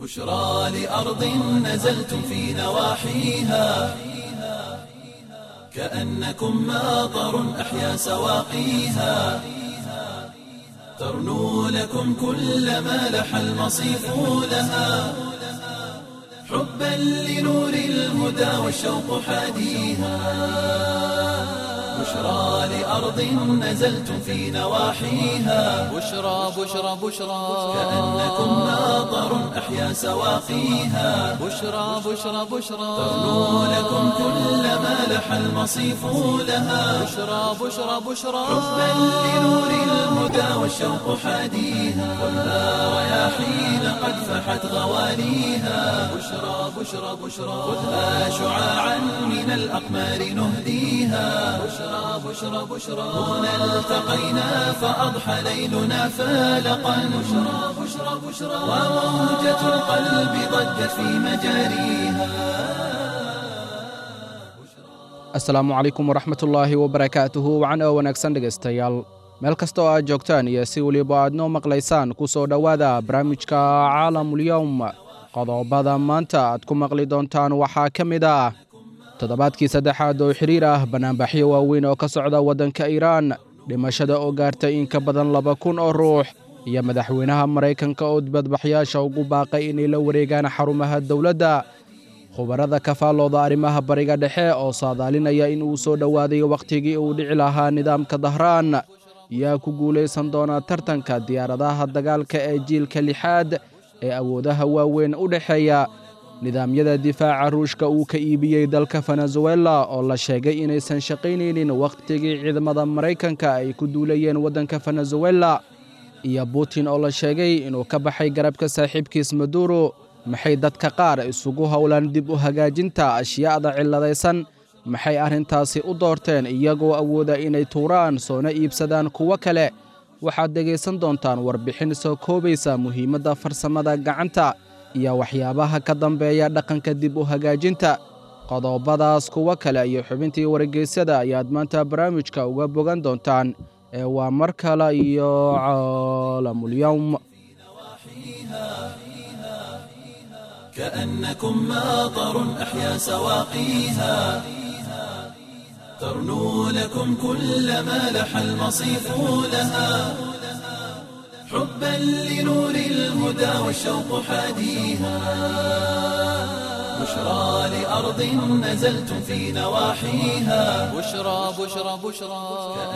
بشرى لأرض نزلتم في نواحيها كأنكم ماطر أحيا سواقيها ترنو لكم كل ما لح المصيف لها حبا لنور الهدى والشوق حاديها بشرى لأرض نزلتم في نواحيها بشرى بشرى بشرى كأنكم ماطر أحيا سواقيها بشرى بشرى بشرى ترنو لكم كل ما لح المصيف لها بشرى بشرى بشرى حبا لنور الهدى والشوق حاديها خذها رياحين قد فحت غواليها بشرى بشرى بشرى خذها شعاعا من الأقمار نهديها بشرى بشرى بشرى هنا التقينا فأضحى ليلنا فالقا بشرى بشرى بشرى وموجة القلب ضجت في مجاريها asalaamu calaykum waraxmatullaahi wabarakaatuhu wacan oo wanaagsan dhegaystayaal meel kasta oo aad joogtaan iyo si weliba aad noo maqlaysaan ku soo dhowaada barnaamijka caalamulyowm qodobada maanta aad ku maqli doontaan waxaa ka mid ah toddobaadkii saddexaad oo xiriir ah bannaanbaxyo waaweyn oo ka socda waddanka iiraan dhimashada oo gaartay in ka badan laba kun oo ruux iyo madaxweynaha maraykanka oo dibadbaxyaasha ugu baaqay inay la wareegaan xarumaha dowladda khubarada ka faallooda arrimaha bariga dhexe oo saadaalinaya in uu soo dhowaaday wakhtigii uu dhici lahaa nidaamka dahraan yaa ku guulaysan doona tartanka diyaaradaha dagaalka ee jiilka lixaad ee awoodaha waaweyn u dhexeeya nidaamyada difaaca ruushka uu ka iibiyey dalka venezuela oo la sheegay inaysan shaqaynaynin wakhtigii ciidamada maraykanka ay ku duulayeen waddanka venezuela iyo butin oo la sheegay inuu ka baxay garabka saaxiibkiis maduro maxay dadka qaar isugu howlaan dib u hagaajinta ashyaa'da cilladaysan maxay arrintaasi u doorteen iyagoo awooda inay tuuraan soona iibsadaan kuwo kale waxaad dhegaysan doontaan warbixin soo koobaysa muhiimadda farsamada gacanta iyo waxyaabaha ka dambeeya dhaqanka dib u hagaajinta qodobadaas kuwo kale iyo xubintii wargeysyada ayaad maanta barnaamijka uga bogan doontaan ee waa mar kale iyo caalamulyowm كأنكم ماطر أحيا سواقيها ترنو لكم كل ما لح المصيف لها حبا لنور الهدى والشوق حاديها بشرى لأرض نزلتم في نواحيها بشرى بشرى بشرى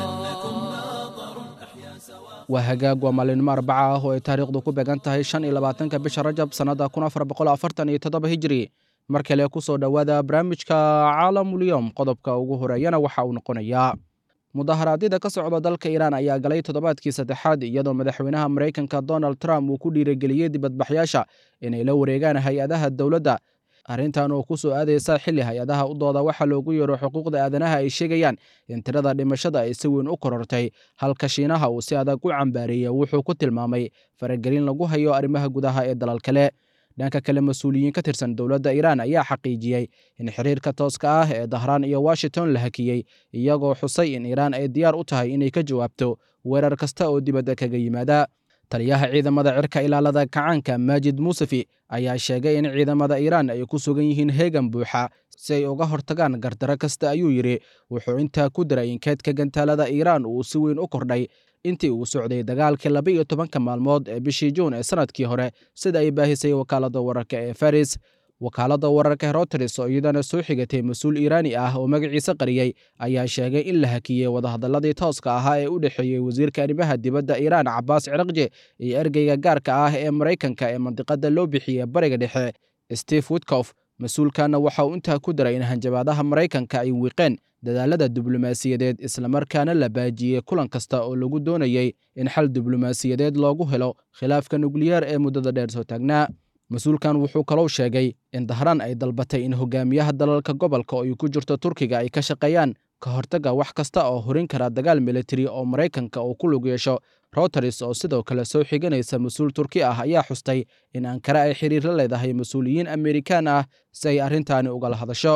waa hagaag waa maalinimo arbaca ah oo ay taariikhdu ku beegan tahay shan iyo labaatanka bisha rajab sannada kun afar boqol afartan iyo toddoba hijiri mar kale ku soo dhowaada barnaamijka caalamulyowm qodobka ugu horeeyana waxa uu noqonayaa mudaharaadyada ka socda dalka iiraan ayaa galay toddobaadkii saddexaad iyadoo madaxweynaha maraykanka donald trump uu ku dhiirigeliyey dibadbaxyaasha inay la wareegaan hay-adaha dowladda arrintan oo ku soo aadaysa xilli hay-adaha u dooda waxaa loogu yeero xuquuqda aadanaha ay sheegayaan in tirada dhimashada ay si weyn u korortay halka shiinaha uu si adag u cambaareeyey wuxuu ku tilmaamay faragelin lagu hayo arrimaha gudaha ee dalal kale dhanka kale mas-uuliyiin ka tirsan dowladda iiraan ayaa xaqiijiyey in xiriirka tooska ah ee dahraan iyo washington la hakiyey iyagoo xusay in iiraan ay diyaar u tahay inay ka jawaabto weerar kasta oo dibadda kaga yimaada taliyaha ciidamada cirka ilaalada kacaanka maajid muusefi ayaa sheegay in ciidamada iiraan ay ku sugan yihiin heegan buuxa si ay uga hortagaan gardaro kasta ayuu yidhi wuxuu intaa ku diray in keedka gantaalada iiraan uu si weyn u kordhay intii uu socday dagaalkii laba iyo tobanka maalmood ee bishii juun ee sannadkii hore sida ay baahisay wakaaladda wararka ee faris wakaaladda wararka heroteres oo iyadana soo xigatay mas-uul iiraani ah oo magaciisa qariyey ayaa sheegay in la hakiyey wadahadalladii tooska ahaa ee u dhexeeyey wasiirka arrimaha dibadda iiraan cabaas ciraqje iyo ergeyga gaarka ah ee maraykanka ee mandiqadda loo bixiyey bariga dhexe steve witkof mas-uulkanna waxa uu intaa ku daray in hanjabaadaha maraykanka ay wiiqeen dadaalada diblomaasiyadeed islamarkaana la baajiyey kulan kasta oo lagu doonayey in xal diblomaasiyadeed loogu helo khilaafka nukliyeer ee muddada dheer soo taagnaa mas-uulkan wuxuu kalou sheegay in dahraan ay dalbatay in hogaamiyaha dalalka gobolka oo ay ku jirto turkiga ay ka shaqeeyaan ka hortagga wax kasta oo horin kara dagaal militari oo maraykanka uu ku lug yeesho routers oo sidoo kale soo xiganaysa mas-uul turki ah ayaa xustay in ankara ay xiriir la leedahay mas-uuliyiin amerikaan ah si ay arrintaani ugala hadasho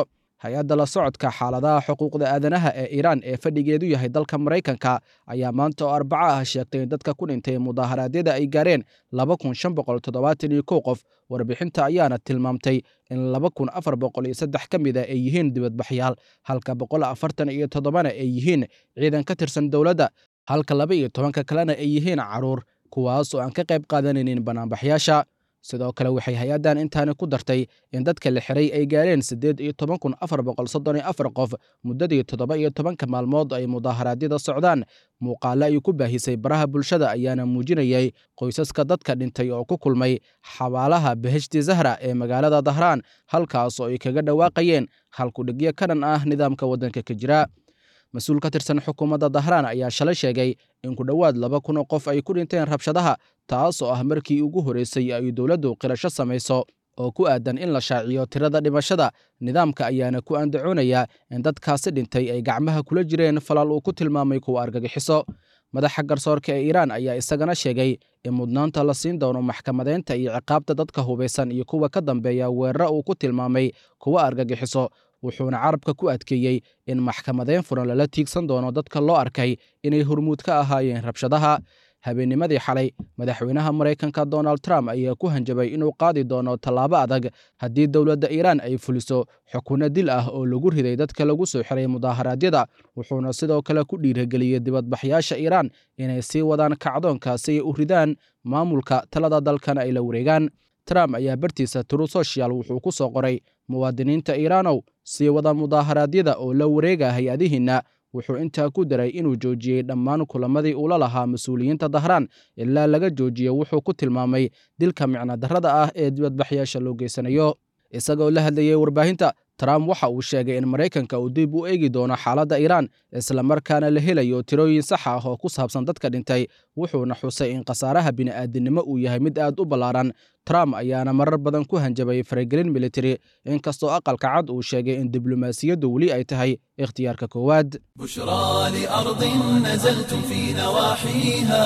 hay-adda la socodka xaaladaha xuquuqda aadanaha ee iiraan ee fadhigeedu yahay dalka maraykanka ayaa maanta oo arbaco ah sheegtay in dadka ku dhintay mudaaharaadyada ay gaareen laba kun shan boqol toddobaatan iyo kow qof warbixinta ayaana tilmaamtay in laba kun afar boqol iyo saddex ka mid a ay yihiin dibadbaxyaal halka boqol afartan iyo toddobana ay yihiin ciidan ka tirsan dowladda halka laba iyo tobanka kalena ay yihiin caruur kuwaas oo aan ka qayb qaadanaynin banaanbaxyaasha sidoo kale waxay hay-addan intaani ku dartay in dadka la xiray ay gaareen siddeed iyo toban kun afar boqol soddon iyo afar qof muddadii toddoba iyo tobanka maalmood ay mudaaharaadyada socdaan muuqaale ay ku baahisay baraha bulshada ayaana muujinayay qoysaska dadka dhintay oo ku kulmay xabaalaha beheshti zahra ee magaalada dahraan halkaas oo ay kaga dhawaaqayeen halkudhigyo ka dhan ah nidaamka waddanka ka jira mas-uul ka tirsan xukuumadda dahraan ayaa shalay sheegay in ku dhowaad laba kun oo qof ay ku dhinteen rabshadaha taas oo ah markii ugu horreysay ay dowladdu qirasho samayso oo ku aadan in la shaaciyo tirada dhimashada nidaamka ayaana ku andacoonaya in dadkaasi dhintay ay gacmaha kula jireen falaal uu ku tilmaamay kuwa argagixiso madaxa garsoorka ee iiraan ayaa isagana sheegay in mudnaanta la siin doono maxkamadeynta iyo ciqaabta dadka hubaysan iyo kuwa ka dambeeya weeraro uu ku tilmaamay kuwa argagixiso wuxuuna carabka ku adkeeyey in maxkamadeyn furan lala tiigsan doono dadka loo arkay inay hormuud ka ahaayeen rabshadaha habeennimadii xalay madaxweynaha maraykanka donald trump ayaa ku hanjabay inuu qaadi doono tallaabo adag haddii dowladda iiraan ay fuliso xukunno dil ah oo lagu riday dadka lagu soo xiray mudaaharaadyada wuxuuna sidoo kale ku dhiirageliyey dibadbaxyaasha iiraan inay sii wadaan kacdoonka si ay u ridaan maamulka talada dalkan ay la wareegaan trump ayaa bartiisa tru social wuxuu ku soo qoray muwaadiniinta iiraanow sii wada mudaaharaadyada oo la wareega hay-adihiinna wuxuu intaa ku daray inuu joojiyey dhammaan kulamadii uula lahaa mas-uuliyiinta dahraan ilaa laga joojiyo wuxuu ku tilmaamay dilka micno darrada ah ee dibadbaxyaasha loo geysanayo isagoo la hadlayey warbaahinta trump waxa uu sheegay in maraykanka uu dib u eegi doono xaaladda iiraan islamarkaana la helayo tirooyin sax ah oo ku saabsan dadka dhintay wuxuuna xusay in khasaaraha bini'aadinimo uu yahay mid aad u ballaaran trump ayaana marar badan ku hanjabay faragelin militari inkastoo aqalka cad uu sheegay in diblomaasiyaddu weli ay tahay ikhtiyaarka koowaad بشرى لأرض نزلتم في نواحيها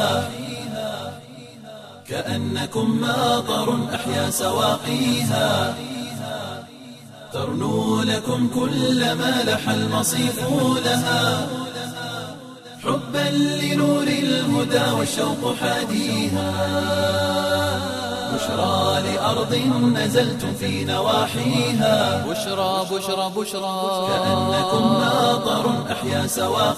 كأنكم ماطر أحيا سواقيها ترنو لكم كل ما لح المصيف لها حبا لنور الهدى والشوق حاديها بشرى لأرض نزلتم في نواحيها بشرى بشرى بشرى كأنكم ماطر أحيا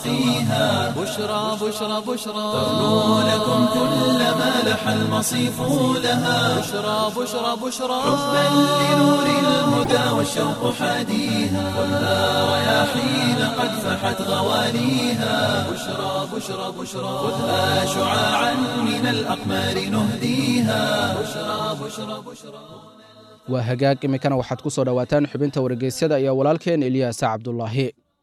سواقيها بشرى بشرى بشرى ترنو لكم كل ما لح المصيف لها بشرى بشرى بشرى حبا لنور الهدى والشوق حاديها والنار رياحين قد فحت غواليها بشرى بشرى بشرى خذها شعاعا من الأقمار نهديها بشرى بشرى بشرى waa hagaag iminkana waxaad ku soo dhowaataan xubinta wargeysyada iyo walaalkeen eliyaasa cabdulaahi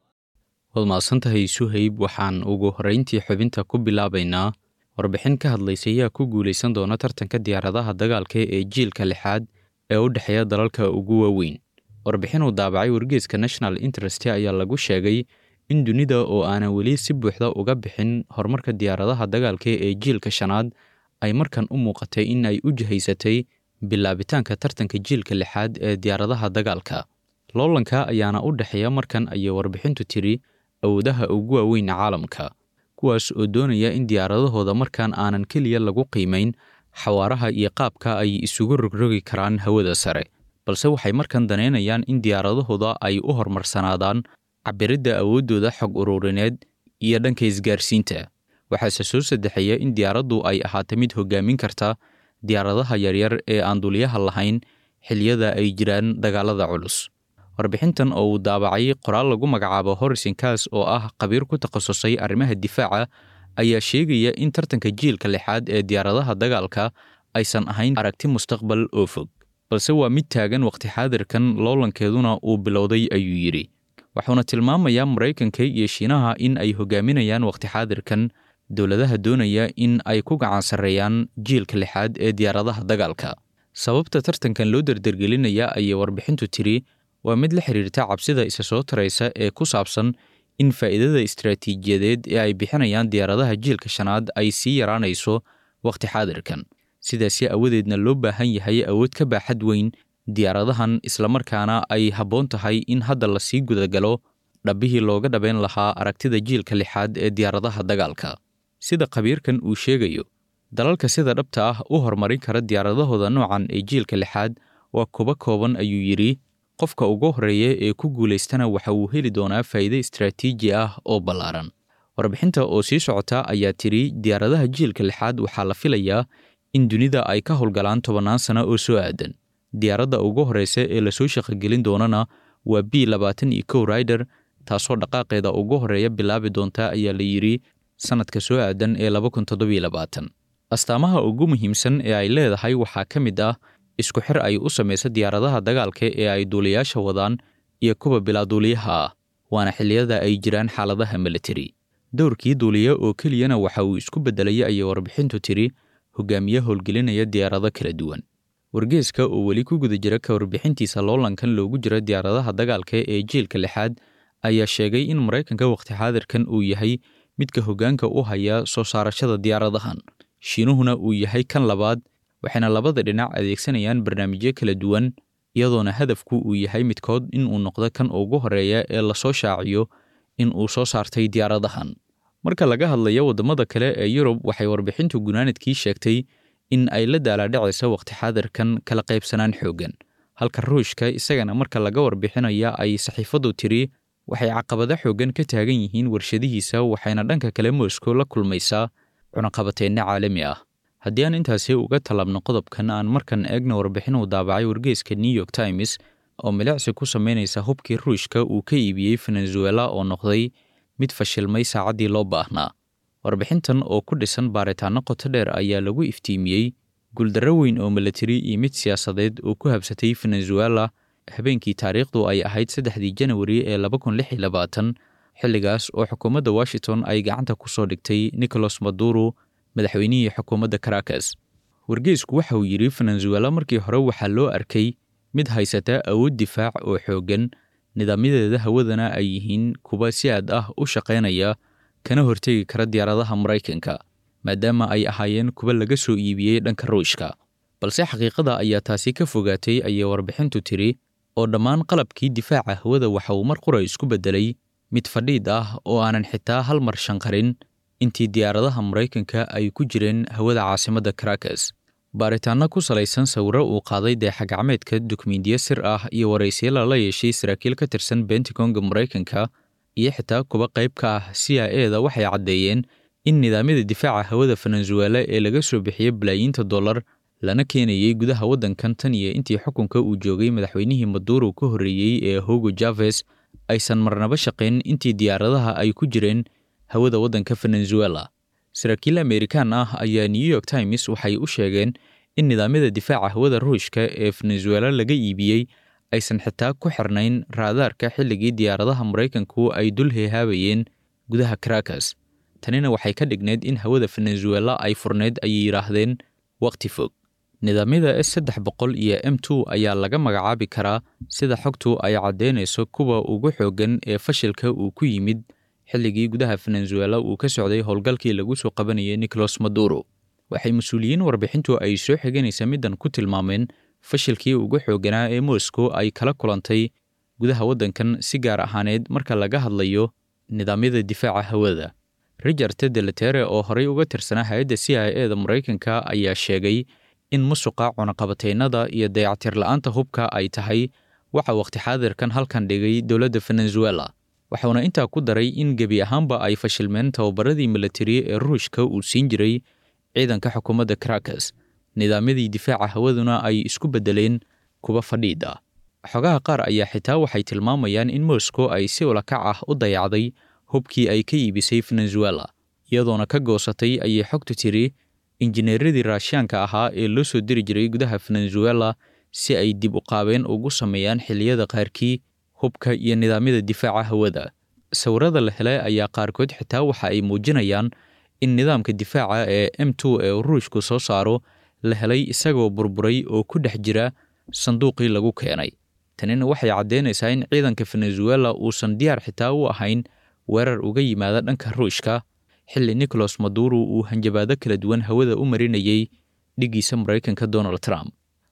waad mahadsantahay suhayb waxaan ugu horrayntii xubinta ku bilaabaynaa warbixin ka hadlaysa ayaa ku guulaysan doona tartanka diyaaradaha dagaalka ee jiilka lixaad ee u dhexeeya dalalka ugu waaweyn warbixin uu daabacay wargeeska national interest ayaa lagu sheegay in dunida oo aanan weli si buuxda uga bixin horumarka diyaaradaha dagaalka ee jiilka shanaad ay markan u muuqatay in ay u jihaysatay bilaabitaanka tartanka jiilka lixaad ee diyaaradaha dagaalka loolanka ayaana u dhexeeya markan ayay warbixintu tiri awoodaha ugu waaweyn caalamka kuwaas oo doonaya in diyaaradahooda markan aanan keliya lagu qiimayn xawaaraha iyo qaabka ay isugu rogrogi karaan hawada sare balse waxay markan danaynayaan in diyaaradahooda ay u horumarsanaadaan cabiridda awooddooda xog ururineed iyo dhanka isgaarsiinta waxaase soo saddexeeya in diyaaraddu ay ahaato mid hoggaamin karta diyaaradaha yaryar ee aan duliyaha lahayn xilliyada ay jiraan dagaalada culus warbixintan oo uu daabacay qoraal lagu magacaabo horison kaas oo ah khabiir ku takhasusay arrimaha difaaca ayaa sheegaya in tartanka jiilka lixaad ee diyaaradaha dagaalka aysan ahayn aragti mustaqbal oo fog balse waa mid taagan waqti xaadirkan loolankeeduna uu bilowday ayuu yidhi wuxuuna tilmaamayaa maraykanka iyo shiinaha in ay hogaaminayaan waqti xaadirkan dowladaha doonaya in ay ku gacan sarreeyaan jiilka lixaad ee diyaaradaha dagaalka sababta tartankan loo dardargelinaya ayay warbixintu tiri waa mid la xiriirta cabsida isa soo taraysa ee ku saabsan in faa'iidada istaraatiijiyadeed ee ay bixinayaan diyaaradaha jiilka shanaad ay sii yaraanayso wakhti xaadirkan sidaasi awadeedna loo baahan yahay awood ka baaxad weyn diyaaradahan islamarkaana ay habboon tahay in hadda lasii gudagalo dhabbihii looga dhabayn lahaa aragtida jiilka lixaad ee diyaaradaha dagaalka sida khabiirkan uu sheegayo dalalka sida dhabta ah u horumarin kara diyaaradahooda noocan ee jiilka lixaad waa kuba kooban ayuu yidhi qofka ugu horreeya ee ku guulaystana waxa uu heli doonaa faa'iide istaraatiiji ah oo ballaaran warbixinta oo sii socota ayaa tidhi diyaaradaha jiilka lixaad waxaa la filayaa in dunida ay ka howlgalaan tobannaan sano oo soo aadan diyaaradda ugu horreysa ee lasoo shaqogelin doonana waa b labaatan iyo kow rider taasoo dhaqaaqeeda ugu horreeya bilaabi doonta ayaa la yidhi sannadka soo aadan ee laba kun toddobiyo labaatan astaamaha ugu muhiimsan ee ay leedahay waxaa ka mid ah isku xir ay u samaysa diyaaradaha dagaalka ee ay duuliyaasha wadaan iyo kuwa bilaaduuliyaha ah waana xilliyada ay jiraan xaaladaha militari dowrkii duuliya oo keliyana waxa uu isku beddelaya ayay warbixintu tidhi hogaamiye howlgelinaya diyaarado kala duwan wargeeska oo weli ku guda jira ka warbixintiisa loolankan loogu jira diyaaradaha dagaalka ee jiilka lixaad ayaa sheegay in maraykanka wakhti xaadirkan uu yahay midka hoggaanka u haya soo saarashada diyaaradahan shiinuhuna uu yahay kan labaad waxayna labada dhinac adeegsanayaan barnaamijyo kala duwan iyadoona hadafku uu yahay midkood in uu noqdo kan ugu horreeya ee lasoo shaaciyo in uu soo saartay diyaaradahan marka laga hadlayo waddamada kale ee yurub waxay warbixintu gunaanadkii sheegtay in ay la daalaadhacayso wakhti xaadirkan kala qaybsanaan xooggan halka ruushka isagana marka laga warbixinaya ay saxiifadu tiri waxay caqabado xooggan ka taagan yihiin warshadihiisa waxayna dhanka kale moscow la kulmaysaa cunaqabateenno caalami ah haddii aan intaasi uga tallaabno qodobkan aan markan eegna warbixin uu daabacay wargeeska new york times oo milicsi ku samaynaysa hubkii ruushka uu ka iibiyey venezuela oo noqday mid fashilmay saacaddii loo baahnaa warbixintan oo ku dhisan baaritaanno qoto dheer ayaa lagu iftiimiyey guuldarro weyn oo milatari iyo mid siyaasadeed oo ku habsatay venezuela habeenkii taariikhdu ay ahayd saddexdii janawari ee laba kun lix iyo labaatan xilligaas oo xukuumadda washington ay gacanta ku soo dhigtay nicholas maduro madaxweynihii xukuumadda caracas wargeesku waxa uu yidhi venezuela markii hore waxaa loo arkay mid haysata awood difaac oo xooggan nidaamyadeeda hawadana ay yihiin kuwa si aad ah u shaqaynaya kana hortegi kara diyaaradaha maraykanka maadaama ay ahaayeen kuwa laga soo iibiyey dhanka ruushka balse xaqiiqada ayaa taasi ka fogaatay ayay warbixintu tiri oo dhammaan qalabkii difaaca hawada waxa uu mar qura isku beddelay mid fadhiid ah oo aanan xitaa hal mar shanqarin intii diyaaradaha maraykanka ay ku jireen hawada caasimadda caracas baaritaanno ku salaysan sawiro uu qaaday deexagacmeedka dukumiintiyo sir ah iyo waraysiyo lala yeeshay saraakiil ka tirsan bentagonga maraykanka iyo xitaa kuwa qayb ka ah c i e da waxay caddeeyeen in nidaamyada difaaca hawada venezuela ee laga soo bixiyey balaayiinta dollar lana keenayey gudaha waddankan tan iyo intii xukunka uu joogay madaxweynihii maduro ka horreeyey ee hugo javes aysan marnaba shaqayn intii diyaaradaha ay ku jireen hawada waddanka venezuela saraakiil amerikaan ah ayaa new york times waxay u sheegeen in nidaamyada difaaca hawada ruushka ee venezuela laga iibiyey aysan xitaa ku xirnayn raadaarka xilligii diyaaradaha maraykanku ay dul heehaabayeen gudaha caracas tanina waxay ka dhigneyd in hawada venezuela ay furneyd ayay yidhaahdeen wakhti fog nidaamyada s saddex boqol iyo m two ayaa laga magacaabi karaa sida xogtu ay caddeynayso kuwa ugu xooggan ee fashilka uu ku yimid xilligii gudaha venezuela uu ka socday howlgalkii lagu soo qabanayay nicholas maduro waxay mas-uuliyiin warbixintu ay soo xiganaysa middan ku tilmaameen fashilkii ugu xoogganaa ee moscow ay kala kulantay gudaha waddankan si gaar ahaaneed marka laga hadlayo nidaamyada difaaca hawada richard delatere oo horey uga tirsanaa hay-adda c i e da maraykanka ayaa sheegay in musuqa cunaqabataynada iyo dayactir la'aanta hubka ay tahay waxa wakhti xaadirkan halkan dhigay dowladda venezuela waxauna intaa ku daray in gebi ahaanba ay fashilmeen tababaradii militari ee ruushka uu siin jiray ciidanka xukuumadda caracas nidaamyadii difaaca hawaduna ay isku beddeleen kuwa fadhiid ah xogaha qaar ayaa xitaa waxay tilmaamayaan in moscow ay si ulakac ah u dayacday hubkii ay ka iibisay venezuela iyadoona ka goosatay ayay xogtu tiri injineeradii raashiyaanka ahaa ee loo soo diri jiray gudaha venezuela si ay dib u qaabeen ugu sameeyaan xilliyada qaarkii hubka iyo nidaamyada difaaca hawada sawirada la helay ayaa qaarkood xitaa waxa ay muujinayaan in nidaamka difaaca ee m two ee ruushku soo saaro la helay isagoo burburay oo ku dhex jira sanduuqii lagu keenay tanina waxay caddeynaysaa in ciidanka venezuela uusan diyaar xitaa u ahayn weerar uga yimaada dhanka ruushka xilli nicholas maduro uu hanjabaado kala duwan hawada u marinayey dhiggiisa maraykanka donald trump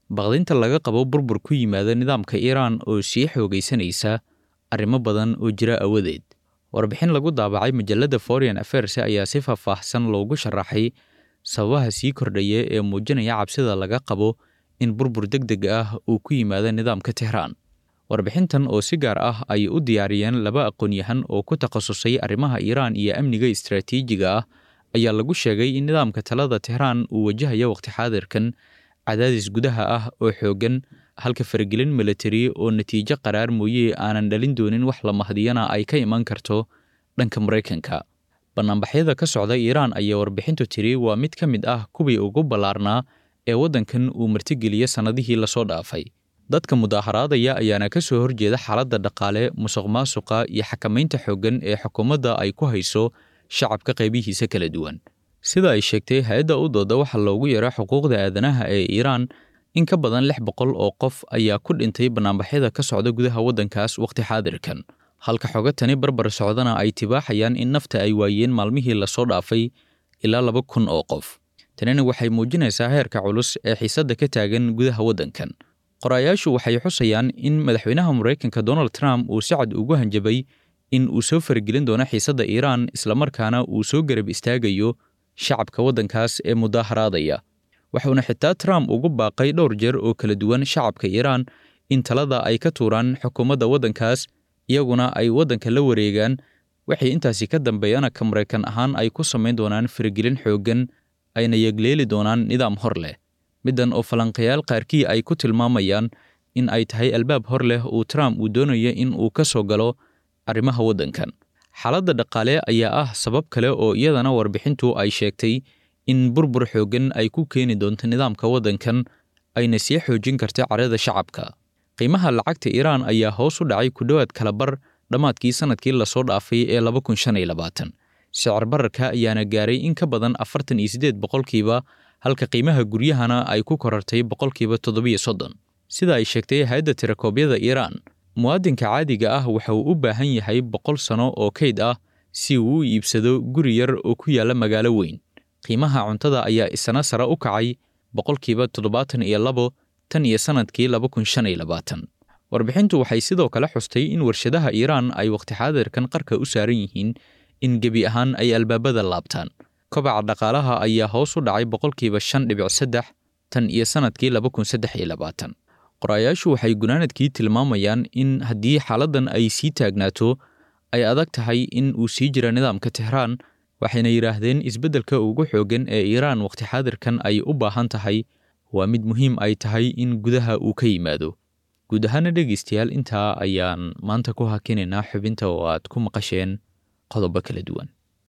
baqdinta laga qabo burbur ku yimaada nidaamka iiraan oo sii xoogaysanaysa arrimo badan oo jira awadeed warbixin lagu daabacay majalladda foreign affairs ayaa si faahfaahsan loogu sharaxay sababaha sii kordhaya ee muujinaya cabsida laga qabo in burbur deg deg ah uu ku yimaado nidaamka tehraan warbixintan oo si gaar ah ay u diyaariyeen laba aqoon-yahan oo ku takhasusay arrimaha iiraan iyo amniga istaraatiijiga ah ayaa lagu sheegay in nidaamka talada tehraan uu wajahayo waqti xaadirkan cadaadis gudaha ah oo xooggan halka faragelin militari oo natiijo qaraar mooye aanan dhalin doonin wax la mahdiyana ay ka iman karto dhanka maraykanka bannaanbaxyada ka socda iiraan ayaa warbixintu tiri waa mid ka mid ah kuwii ugu ballaarnaa ee waddankan uu martigeliya sannadihii lasoo dhaafay dadka mudaaharaadaya ayaana ka soo horjeeda xaaladda dhaqaale musuq maasuqa iyo xakamaynta xooggan ee xukuumadda ay ku hayso shacabka qaybihiisa kala duwan sida ay sheegtay hay-adda u dooda waxaa loogu yeero xuquuqda aadanaha ee iiraan in ka badan lix boqol oo qof ayaa ku dhintay bannaanbaxyada ka socda gudaha waddankaas wakhti xaadirkan halka xoga tani barbar socdana ay tibaaxayaan in nafta ay waayeen maalmihii lasoo dhaafay ilaa laba kun oo qof tanina waxay muujinaysaa heerka culus ee xiisadda ka taagan gudaha waddankan qoraayaashu waxay xusayaan in madaxweynaha maraykanka donald trump uu si cad ugu hanjabay in uu soo faragelin doono xiisadda iiraan islamarkaana uu soo garab istaagayo shacabka waddankaas ee mudaaharaadaya waxuuna xitaa trump ugu baaqay dhowr jeer oo kala duwan shacabka iiraan in talada ay ka tuuraan xukuumadda waddankaas iyaguna ay waddanka la wareegaan waxay intaasi ka dambeeyana ka maraykan ahaan ay ku samayn doonaan faragelin xooggan ayna yegleeli doonaan nidaam hor leh middan oo falanqayaal qaarkii ay ku tilmaamayaan in ay tahay albaab hor leh uu trump uu doonayo in uu ka soo galo arrimaha waddankan xaaladda dhaqaale ayaa ah sabab kale oo iyadana warbixintu ay sheegtay in burbur xooggan ay ku keeni doonto nidaamka waddankan ayna sii xoojin karta carada shacabka qiimaha lacagta iiraan ayaa hoos u dhacay ku dhowaad kalabar dhammaadkii sannadkii lasoo dhaafay ee laba kun shan iyo labaatan sicir bararka ayaana gaaray in ka badan afartan iyo siddeed boqolkiiba halka qiimaha guryahana ay ku korartay boqolkiiba toddobiyo soddon sida ay sheegtay hay-adda tirakoobyada iiraan muwaadinka caadiga ah waxa uu u baahan yahay boqol sano oo kayd ah si uu u iibsado guri yar oo ku yaalla magaalo weyn qiimaha cuntada ayaa isna sare u kacay boqolkiiba toddobaatan iyo labo tan iyo sannadkii laba kun shan iyo labaatan warbixintu waxay sidoo kale xustay in warshadaha iiraan ay wakhti xaadirkan qarka u saaran yihiin in gebi ahaan ay albaabada laabtaan kobaca dhaqaalaha ayaa hoos u dhacay boqolkiiba shan dhibic saddex tan iyo sannadkii laba kun saddex iyo labaatan qoraayaashu waxay gunaanadkii tilmaamayaan in haddii xaaladdan ay sii taagnaato ay adag tahay in uu sii jira nidaamka tehraan waxayna yidhaahdeen isbeddelka ugu xooggan ee iiraan wakhti xaadirkan ay u baahan tahay waa mid muhiim ay tahay in gudaha uu ka yimaado guud ahaana dhegaystayaal intaa ayaan maanta ku hakinaynaa xubinta oo aad ku maqasheen qodobo kala duwan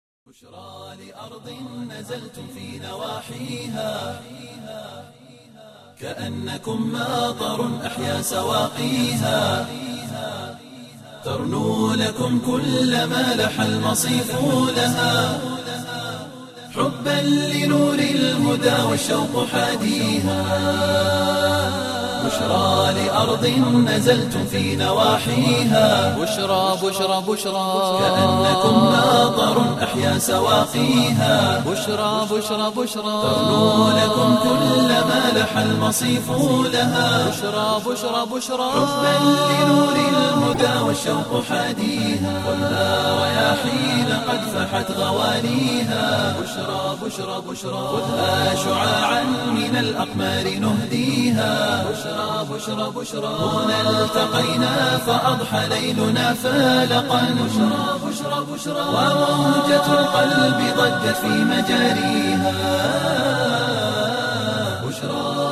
كأنكم ماطر أحيا سواقيها ترنو لكم كل ما لح المصيف لها حبا لنور الهدى والشوق حاديها بشرى لأرض نزلتم في نواحيها بشرى بشرى بشرى كأنكم ماطر أحيا سواقيها بشرى بشرى بشرى ترنو لكم كل ما لح المصيف لها بشرى بشرى بشرى حبا لنور الهدى والشوق حاديها خذها رياحين قد فحت غواليها بشرى بشرى بشرى خذها شعاعا من الأقمار نهديها بشرى بشرى بشرى هنا التقينا فأضحى ليلنا فالقا بشرى بشرى بشرى وموجة القلب ضجت في مجاريها بشرى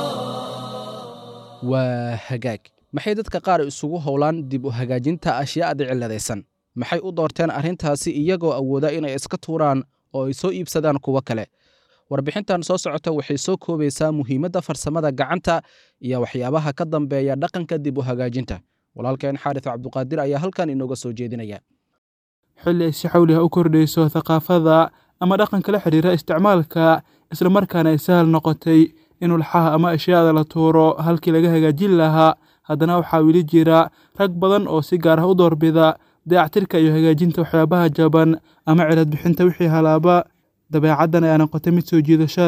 waa hagaag maxay dadka qaar isugu howlaan dib u hagaajinta ashyaada cilladaysan maxay u doorteen arrintaasi iyagoo awooda inay iska tuuraan oo ay soo iibsadaan kuwo kale warbixintan soo socota waxay soo koobaysaa muhiimadda farsamada gacanta iyo waxyaabaha ka dambeeya dhaqanka dib u hagaajinta walaalkeen xaaris cabduqaadir ayaa halkan inooga soo jeedinaya xilli ay si xawliha u kordhayso thaqaafada ama dhaqanka la xidhiira isticmaalka islamarkaana ay sahal noqotay in ulxaha ama ashyaada la tuuro halkii laga hagaajin lahaa haddana waxaa weli jira rag badan oo si gaar ah u doorbida dayactirka iyo hagaajinta waxyaabaha jaban ama cilad bixinta wixii halaaba dabeecaddan ayaa noqotay mid soo jiidasho leh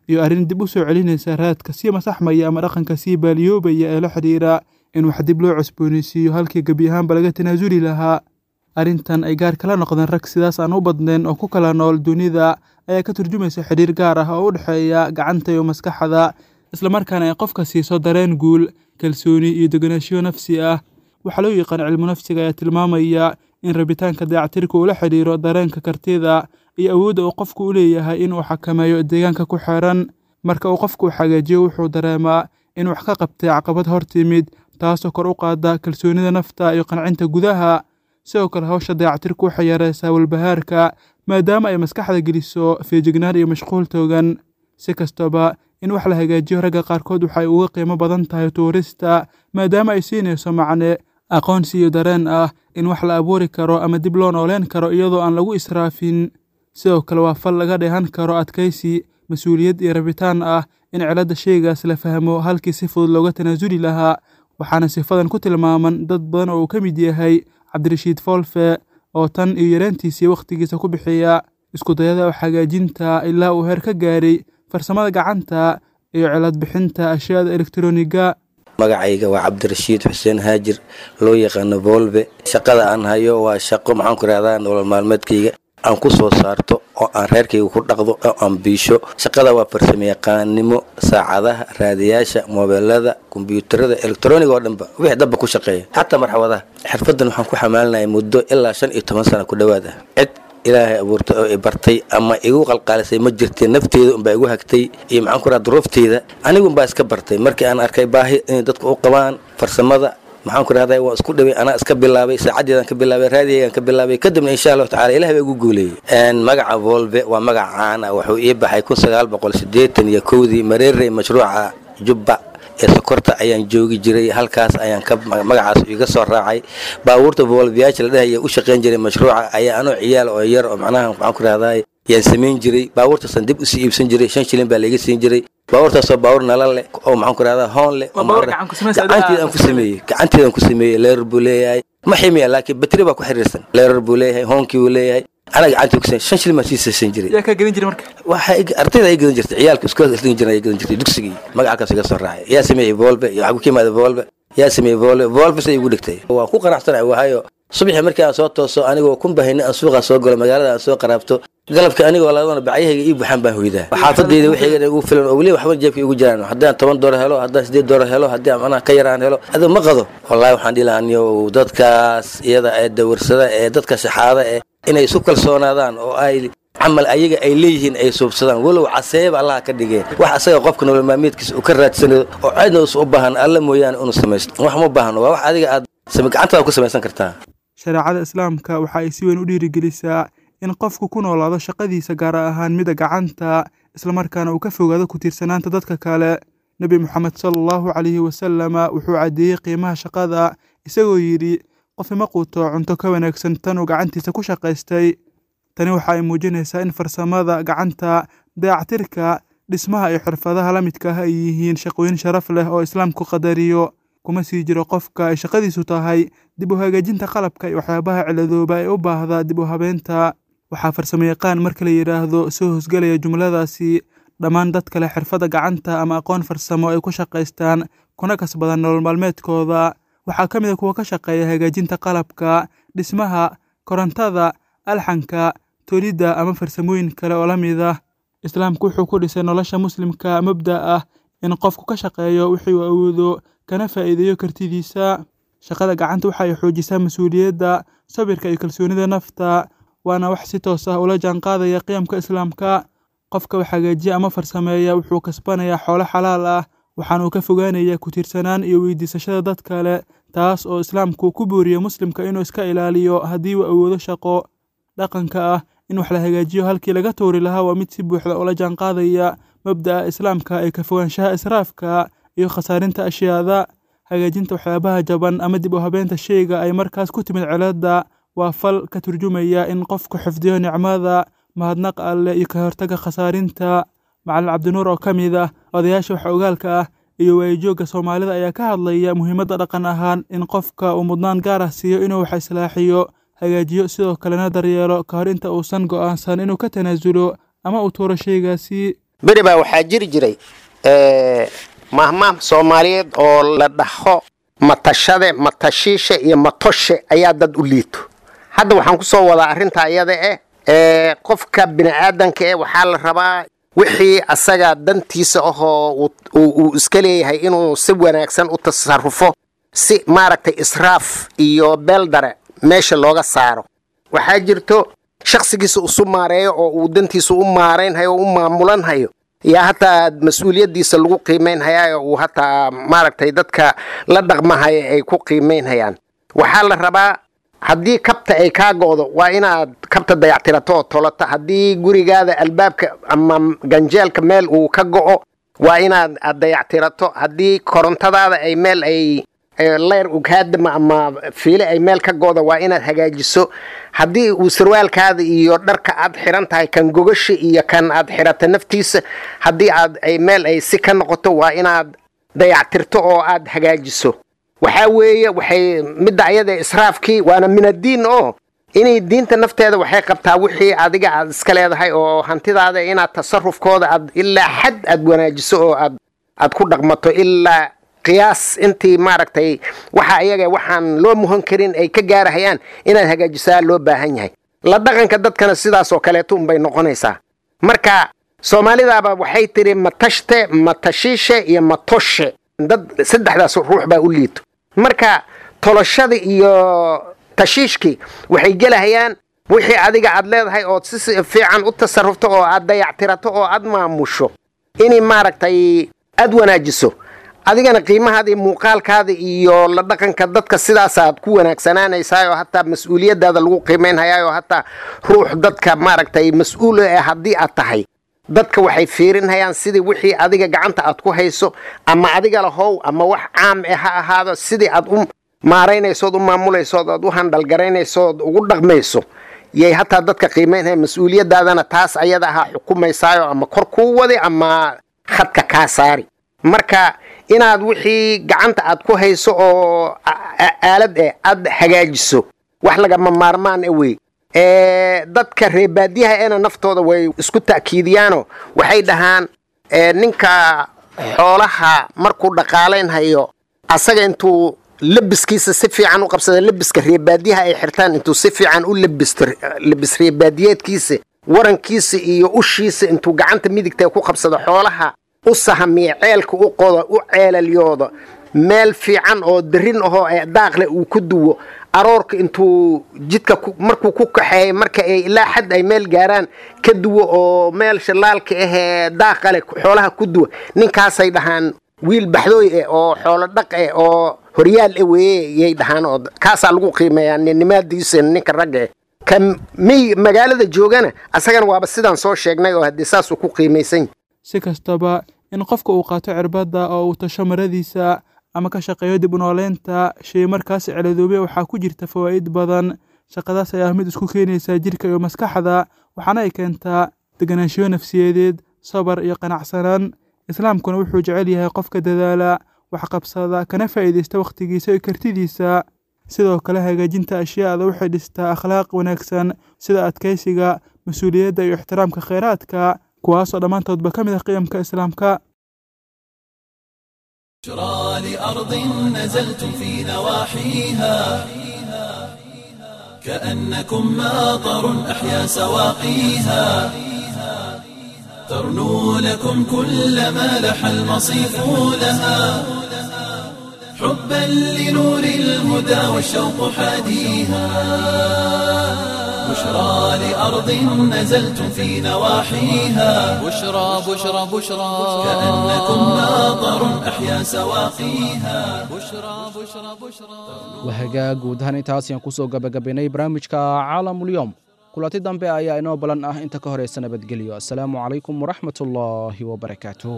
iyo arrin dib u soo celinaysa raadka sii masaxmaya ama dhaqanka sii baaliyoobaya ee la xidhiira in wax dib loo cusboonaysiiyo halkii gebi ahaanba laga tanaasuli lahaa arrintan ay gaar kala noqdeen rag sidaas aan u badnayn oo ku kala nool dunida ayaa ka turjumaysa xidhiir gaar ah oo u dhexeeya gacanta iyo maskaxda islamarkaana ay qofka siiso dareen guul kalsooni iyo deganaanshiyo nafsi ah waxaa loo yaqaan cilmu nafsiga ayaa tilmaamaya in rabitaanka dayactirka uu la xidhiiro dareenka kartida iyo awoodda uu qofku u leeyahay inuu xakameeyo deegaanka ku xeeran marka uu qofku xagaajiyo wuxuu dareemaa in wax ka qabtay caqabad hor timid taasoo kor u qaada kalsoonida nafta iyo qancinta gudaha sidoo kale hawsha dayactirku waxay yareysaa walbahaarka maadaama ay maskaxda geliso feejignaan iyo mashquul toogan si kastaba in wax la hagaajiyo ragga qaarkood waxay uga qiimo badan tahay tuurista maadaama ay siinayso macne aqoonsi iyo dareen ah in wax la abuuri karo ama dib loo nooleen karo iyadoo aan lagu israafin sidoo kale waa fal laga dheehan karo adkaysi mas-uuliyad iyo rabitaan ah in ciladda sheygaas la fahmo halkii si fudud looga tanaasuli lahaa waxaana sifadan ku tilmaaman dad badan oo uu ka mid yahay cabdirashiid foolfe oo tan iyo yareentiisii wakhtigiisa ku bixiya iskudayada oo xagaajinta ilaa uu heer ka gaaray farsamada gacanta iyo cilad bixinta ashyaada elektroniga magacayga waa cabdirashiid xuseen haajir loo yaqaano boolbe shaqada aan hayo waa shaqo maxaan ku rahdaa nolol maalmeedkayga aan ku soo saarto oo aan reerkayga ku dhaqdo oo aan biisho shaqada waa farsamo yaqaannimo saacadaha raadiyaasha moobeelada kombyuutarada elektroniga oo dhanba wixii dabba ku shaqeeya xataa marxawadaha xirfadan waxaan ku xamaalinaya muddo ilaa shan iyo toban sana ku dhowaad ah cid ilaahay abuurtay oo i bartay ama igu qalqaalisay ma jirtee nafteeda unbaa igu hagtay iyo maxaan ku raha duruufteyda anigu unbaa iska bartay markii aan arkay baahi inay dadku u qabaan farsamada maxaan ku rahday waa isku dhaway anaa iska bilaabay saacadeedaan ka bilaabay raadiyaygaan ka bilaabay kadibna insha allahu tacala ilahi baa igu guuleeyey magaca volve waa magac caan ah wuxuu ii baxay kun sagaal boqol siddeetan iyo kowdii mareerey mashruuca jubba ee sokorta ayaan joogi jiray halkaas ayaan ka magacaas iga soo raacay baabuurta volviyaasha la dhahaya u shaqayn jiray mashruuca ayaa anoo ciyaal oo yar oo macnaha maxaan ku rahday yaan samayn jiray baabuurtaasaan dib usii iibsan jiray shan shilin baa laiga siin jiray baabuurtaasoo baabuur nala leh oo maxaan ku rahdaa hoon leh gacanteedaan ku sameeyey gacanteedaan ku sameeyey leerar buu leeyahay ma ximiya laakiin batri baa ku xiriirsan leerar buu leeyahay hoonkii buu leeyahay anaa gacantii ku shan shilin baan sii saysan jiray yaa kaa gelin jiray marka waxa ardayda ay gadan jirtay ciyaalka iskoolka isdhigin jiray ay gadan jirtay dugsigii magacakaas iga soo raacay yaa sameeyey volbe iyo waxaa ku yimaada volbe yaa sameeyey volbe volbe say igu dhigtay waa ku qanacsanahay waayo subaxii markii aan soo tooso anigoo kun bahayna aan suuqa soo galo magaalada aan soo qaraabto galabka anigoo labadana bacyahayga ii buuxaan baan hoydaa xaafadayda wixiyga ugu filan oo weliba waxba jeebka igu jiraan haddaan toban doolar helo haddaan sideed doolar helo haddii manaha ka yaraan helo adigo ma qado wallahi waxaan dhihi lahaaniyo dadkaas iyada ee dawarsada ee dadka shaxaada eh inay isu kalsoonaadaan oo ay camal ayaga ay leeyihiin ay suubsadaan walow caseeba allaha ka dhigee wax asaga qofka nolol maalmeedkiisa uu ka raadsanayo oo cidna us u baahan alla mooyaane inuu samaysto wax ma baahno waa wax adiga aad gacantaada ku samaysan kartaa shareecada islaamka waxa ay si weyn u dhiirigelisaa in qofku ku noolaado shaqadiisa gaar ahaan mida gacanta islamarkaana uu ka fogaado ku tiirsanaanta dadka kale nebi moxamed sala allahu calayhi wasalama wuxuu caddeeyey qiimaha shaqada isagoo yidhi qof ima quuto cunto ka wanaagsan tan uu gacantiisa ku shaqaystay tani waxa ay muujinaysaa in farsamada gacanta dayactirka dhismaha iyo xirfadaha la midka ah ay yihiin shaqooyin sharaf leh oo islaamku qadariyo kuma sii jiro qofka ay shaqadiisu tahay dib u hagaajinta qalabka iyo waxyaabaha ciladooba ee u baahda dib u habeynta waxaa farsamo yaqaan marka la yidhaahdo soo hosgelaya jumladaasi dhammaan dad kale xirfadda gacanta ama aqoon farsamo ay ku shaqaystaan kuna kasbadaan nolol maalmeedkooda waxaa ka mid a kuwa ka shaqeeya hagaajinta qalabka dhismaha korontada alxanka tolidda ama farsamooyin kale oo la mid ah islaamku wuxuu ku dhisay nolosha muslimka mabda ah in qofku ka shaqeeyo wixii uu awoodo kana faa'iideeyo kartidiisa shaqada gacanta waxa ay xoojisaa mas-uuliyadda sabirka iyo kalsoonida nafta waana wax si toos ah ula jaanqaadaya qiyamka islaamka qofka wax hagaajiya ama farsameeya wuxuu kasbanayaa xoolo xalaal ah waxaana uu ka fogaanayaa ku tiirsanaan iyo weydiisashada dad kale taas oo islaamku ku booriya muslimka inuu iska ilaaliyo haddii uu awoodo shaqo dhaqanka ah in wax la hagaajiyo halkii laga tuuri lahaa waa mid si buuxda ula jaanqaadaya mabda'a islaamka ee ka fogaanshaha israafka iyo khasaarinta ashyaada hagaajinta waxyaabaha jaban ama dib u habeenta sheyga ay markaas ku timid ciladda waa fal ka turjumaya in qofku xifdiyo nicmada mahadnaq alleh iyo ka hortaga khasaarinta macalin cabdinuur oo ka mid ah odayaasha wax ogaalka ah iyo waayajoogga soomaalida ayaa ka hadlaya muhiimadda dhaqan ahaan in qofka uu mudnaan gaar ah siiyo inuu wax islaaxiyo hagaajiyo sidoo kalena daryeelo ka hor inta uusan go'aansan inuu ka tanaasulo ama uu tuuro sheygaasi beri baa waxaa jiri jiray mahmaah soomaaliyeed oo la dhaho matashade matashiishe iyo matoshe ayaa dad u liito hadda waxaan ku soo wadaa arrintaa iyada eh qofka bini'aadanka eh waxaa la rabaa wixii asaga dantiisa ahoo uu iska leeyahay inuu si wanaagsan u tasarufo si maaragtay israaf iyo beeldare meesha looga saaro waxaa jirto shakhsigiisa isu maareeyo oo uu dantiisa u maaraynhayo o u maamulanhayo yaa hataa mas-uuliyaddiisa lagu qiimaynhayaa oo uu hataa maaragtay dadka la dhaqmahaya ay ku qiimaynhayaan waxaa la rabaa haddii kabta ay kaa go'do waa inaad kabta dayactirato oo tolato haddii gurigaada albaabka ama ganjeelka meel uu ka go'o waa inaad aad dayactirato haddii korontadaada ay meel ay leyr ughaadama ama fiile ay meel ka go'do waa inaad hagaajiso haddii uu sarwaalkaada iyo dharka aad xiran tahay kan gogasha iyo kan aad xirata naftiisa haddii aad ay meel ay si ka noqoto waa inaad dayactirto oo aad hagaajiso waxaa weeye waxay midda ayada israafkii waana min addiin oo inay diinta nafteeda waxay qabtaa wixii adiga aad iska leedahay oo hantidaada inaad tasarufkooda aad ilaa xad aad wanaajiso oo aad aad ku dhaqmato ilaa qiyaas intii maaragtay waxa ayaga waxaan loo muhan karin ay ka gaarahayaan inaad hagaajisaa loo baahan yahay la dhaqanka dadkana sidaas oo kaleeto unbay noqonaysaa marka soomaalidaaba waxay tiri matashte matashiishe iyo matoshe dad saddexdaas ruux baa u liito marka toloshada iyo tashiishkii waxay gelahayaan wixii adiga aad leedahay ood si fiican u tasarufto oo aad dayactirato oo aad maamusho inay maaragtay aad wanaajiso adigana qiimahaada iyo muuqaalkaada iyo la dhaqanka dadka sidaasaad ku wanaagsanaanaysaa oo hataa mas-uuliyadaada lagu qiimaynhayaa oo hataa ruux dadka maaragtay mas-uul eh haddii aad tahay dadka waxay fiirinhayaan sidii wixii adiga gacanta aad ku hayso ama adiga lahow ama wax caam eh ha ahaado sidii aad u maaraynaysood u maamulaysood ood u handhalgaraynaysood ugu dhaqmayso yay hataa dadka qiimaynhaya mas-uuliyadaadana taas ayada ahaa xukumaysaayo ama kor kuu wadi ama khadka kaa saari marka inaad wixii gacanta aad ku hayso oo aalad eh aad hagaajiso wax lagama maarmaan e wey dadka reebaadiyaha eena naftooda way isku ta'kiidiyaano waxay dhahaan ninka xoolaha markuu dhaqaalaynhayo asaga intuu lebiskiisa si fiican u qabsada lebiska reebaadiyaha ay xirtaan intuu si fiican u lebisto lebis reebaadiyeedkiisa warankiisa iyo ushiisa intuu gacanta midigta ku qabsado xoolaha u sahamiya ceelka u qodo u ceelalyooda meel fiican oo darin ahoo daaqle uu ku duwo aroorka intuu jidka markuu ku kaxeeyay marka ay ilaa xad ay meel gaaraan ka duwo oo meel shallaalka ahee daaqale xoolaha ku duwa ninkaasay dhahaan wiil baxdooy eh oo xoolo dhaq eh oo horyaal e weeye yay dhahaan oo kaasaa lagu qiimeeyaa ninnimaadiisa ninka ragga eh ka miy magaalada joogana asagana waaba sidaan soo sheegnay oo haddii saasuu ku qiimaysan si kastaba in qofka uu qaato cirbadda oo uu tasho maradiisa ama ka shaqeeyo dib u nooleynta shay markaas celadoobay waxaa ku jirta fawaa'id badan shaqadaas ayaa mid isku keenaysa jidhka iyo maskaxda waxaana ay keentaa deganaanshiyo nafsiyadeed sabar iyo qanacsanaan islaamkuna wuxuu jecel yahay qofka dadaala wax qabsada kana faa'iidaysta wakhtigiisa iyo kartidiisa sidoo kale hagaajinta ashyaada waxay dhistaa akhlaaq wanaagsan sida adkaysiga mas-uuliyadda iyo ixtiraamka kheyraadka kuwaasoo dhammaantoodba ka mid ah qiyamka islaamka بشرى لأرض نزلتم في نواحيها كأنكم ماطر أحيا سواقيها ترنو لكم كل ما لح المصيف لها حبا لنور الهدى والشوق حاديها بشرى لأرض نزلتم في نواحيها بشرى بشرى بشرى كأنكم ماطر أحيا سواقيها بشرى بشرى بشرى wahagaa guud ahaan intaas ayaan kusoo gabagabaynay barnaamijka caalamulyoom kulanti dambe ayaa inoo balan ah inta ka horeysa nabadgelyo asalaamu calaykum waraxmat ullaahi wabarakaatuh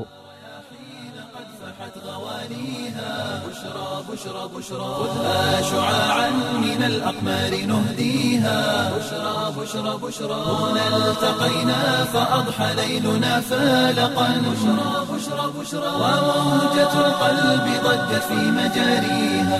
بشرى بشرى بشرى خذها شعاعا من الأقمار نهديها بشرى بشرى بشرى هنا التقينا فأضحى ليلنا فالقا بشرى بشرى بشرى وموجة القلب ضجت في مجاريها